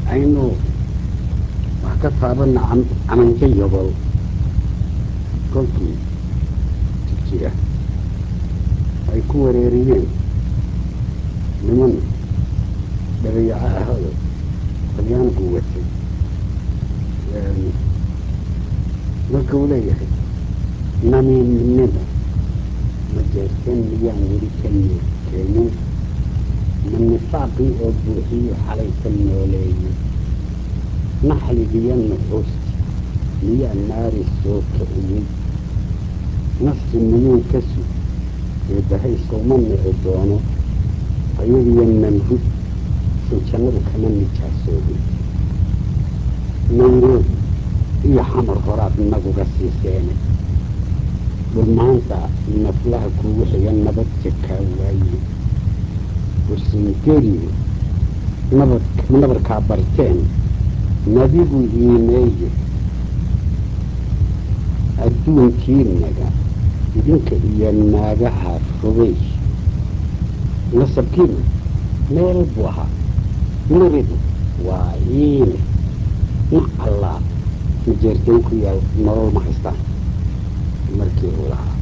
aynu wax ka taabana camanka yobol kolkii jira ay ku wareeriyeen niman dhabayaco ahado talyaanku watay marka uu leeyahay namiimnimo ma jeerteen miyaan weli ka niir keenin ma nifaaqii oo buuxiyo xalay ka nooleeyey naxligiyo nuxuusti miyaa naari soo kiciyey nafsi miyuu ka sug ee bahay sooma nici doono ayadiyo namrud soo jannadu kama nijaasoobin nairobi iyo xamar horaad naguga siiseene dhulmaanta naflaha kuugu xiga nabad jakaa waaye warsingeliyo nabad nabarkaa barteen nadigu iimeeye adduunkiinaga idinka iyo naagaha fogey nasabkiina meel buu ahaa nuridu waa iine nac allaa majeerteen ku yaal nolol ma haystaan markii uu lahaa